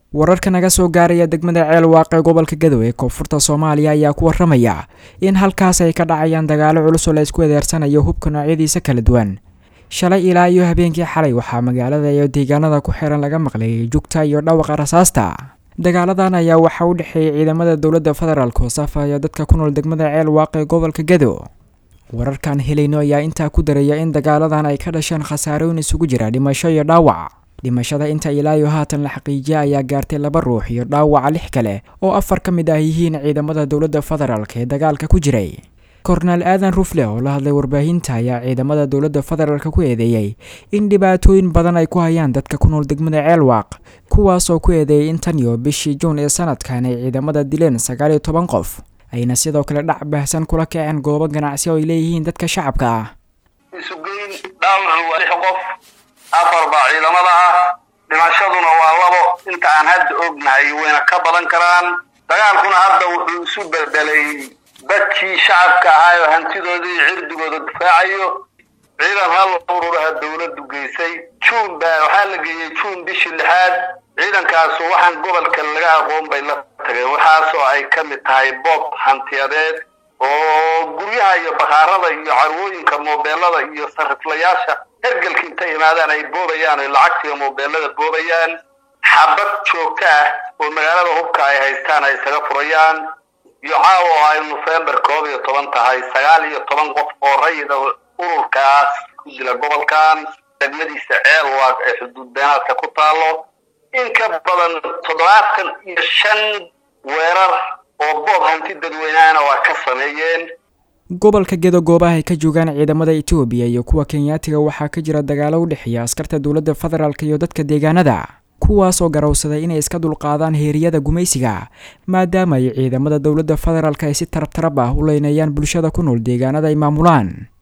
wararka naga soo gaaraya degmada ceel waaqe gobolka gadow ee koonfurta soomaaliya ayaa ku waramaya in halkaas ay ka dhacayaan dagaalo culus oo la isku edeersanayo hubka noocyadiisa kala duwan shalay ilaa iyo habeenkii xalay waxaa magaalada iyo deegaanada ku xiran laga maqlayay jugta iyo dhawaqa rasaasta dagaaladan ayaa waxaa u dhexeeyay ciidamada dowladda federaalk oo safaya dadka ku nool degmada ceel waaqe gobolka gadow wararkaan helayno ayaa intaa ku daraya in dagaaladan ay ka dhasheen khasaarooyin isugu jira dhimasho iyo dhaawac dhimashada inta ilaayo haatan la xaqiijiya ayaa gaartay laba ruux iyo dhaawaca lix kale oo afar ka mid ah yihiin ciidamada dowladda federaalk ee dagaalka ku jiray korneel aadan rufle oo la hadlay warbaahinta ayaa ciidamada dowladda federaalk ku eedeeyey in dhibaatooyin badan ay ku hayaan dadka ku nool degmada ceelwaaq kuwaasoo ku eedeeyay in tan iyo bishii juun ee sanadkan ay ciidamada dileen sagaal iyo toban qof ayna sidoo kale dhac baahsan kula kaceen goobo ganacsi oo ay leeyihiin dadka shacabka ah isugeyn dhaawacu waa lix qof afar baa ciidamada ah dhimashaduna waa labo inta aan hadda ognahay wayna ka badan karaan dagaalkuna hadda wuxuu isu bedelay dadkii shacabka ahaa oo hantidooda iyo cirdigooda difaacayo ciidan hal ururaha dowladdu geysay juun baa waxaa la geeyey juun bishii lixaad ciidankaasu waxaan gobolka laga aqoon bay la tageen waxaasoo ay ka mid tahay boob hantiyadeed oo guryaha iyo bakaarada iyo carwooyinka moobeelada iyo sariflayaasha hergelka intay imaadaan ay boobayaan oy lacagtiga moobeelada boobayaan xabad joogto ah oo magaalada hubka ay haystaan ay isaga furayaan iyo caawa oo ay nofembar koob iyo toban tahay sagaal iyo toban qof oo rayida ururkaas ku dila gobolkan degmadiisa ceel waag ee xuduud beenaadka ku taalo in ka badan toddobaatan iyo shan weerar oo boob hanti dadweyneana waa ka sameeyeen gobolka gedo goobaha ay ka joogaan ciidamada etoobiya iyo kuwa kenyaatiga waxaa ka jira dagaalo u dhexeeya askarta dowladda federaalk iyo dadka deegaanada kuwaas oo garowsaday inay iska dulqaadaan heeriyada gumaysiga maadaama ay ciidamada dowladda federaalk ay si tarab tarab ah u leynayaan bulshada ku nool deegaanada ay maamulaan